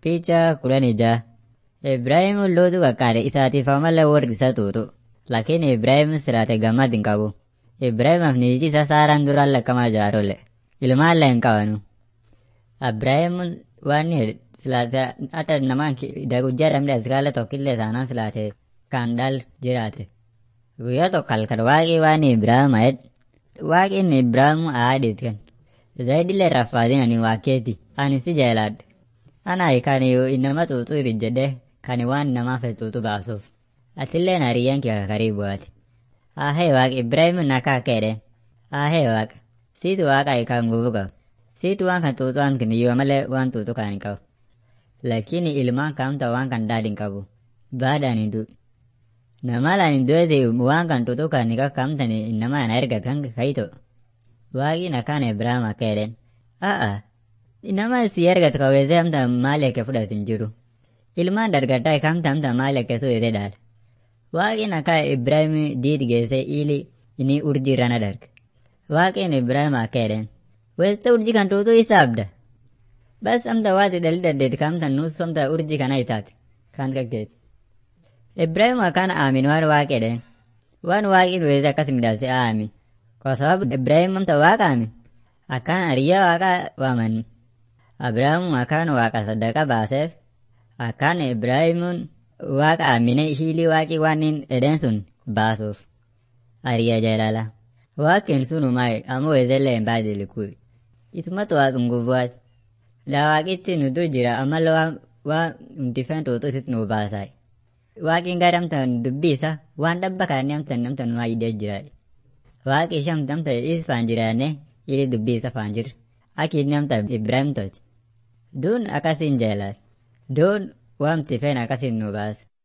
Picha kudhanii ja'a. Ibraahim lootu qaqqaade isaatiif ammallee warri isa tuutu. Lakini Ibraahim siraate gammad hin qabu. Ibraahimaaf niitii isaa Saaraan duraan lakkamaa jaarolle. Ilmaallee hin qabanu. Ibraahim waan silaate hata namaan guyyaa dhabde askaala tokkillee taanaan silaate kan dhal jiraate. Guyyaa tokko halkan waaqii waan Ibraahim ayed. Waaqin Ibraahim aadit kan. Zaydillee raffaadin ani waaqeeti. Ani si jaaladhe. Ana kan inama tuutu jedhee kan waan namaaf tuutu baasuuf. Atillee hariyyaan kee karibu ati. Ahee waaqa Ibraahim nakaa keedhe. Ahee waaqa. Siitu waaqa kan gubu qabu. Siitu waan kan tuutu waan kan yoo malee waan tuutu kan hin qabu. Lakini ilmaan kamta waan kan daadhi hin qabu. Baadhaan hin duudhu. Namalaan hin du'eeti waan kan tuutu kan hin kamtan nama ana erga kan kayito. Waaqi nakaan Ibraahim akka jedhen. A'a. Nama si ergatu kawweessee hamta maal akka fudhatu hin jiru. Ilmaan dargaddaa kamta hamta maal akka suuyite dhaala. Waaqin akka Ibraahim diid geessee ili inni urjii irrana darge. Waaqin Ibraahim akka jedhen. Weessa urjii kan tuutu isa abda. Bas hamta waati dhalli dandeeti kamta nuus hamta urjii kana itaate. Kan kakkeeti. Ibraahim akkaan aamin waan waaqa jedhen. Waan waaqin weessa akkas midhaase aamin. Kwa sababu Ibraahim hamta waaqa aamin. Akkaan hariyyaa waaqa waaman. Abrahaam akkaan waaqa saddaqa baaseef. Akkaan Ibraahimuun waaqa aamine shiilii waaqii waan hin edeen sun baasuuf. Hariyyaa jaalala. Waaqin sun umaa'e ammoo weesellee hin baadili kuyi. Isumatu waaqa ngubuwaati. Daa waaqitti nu dur jira ammallee waan waan huntifeen tuutu isitti nu baasaay. Waaqin gara amtan dubbii isa waan dhabba kaanii amtan amtan numaa idee jira. Waaqi ishee amtan amtan isfaan jiraanne ili dubbii isa faan jirre. Aki inni amtan Ibraahim tolche. Duun akkasiin jaalala. Duun waamti feen akkasiin nu baasa.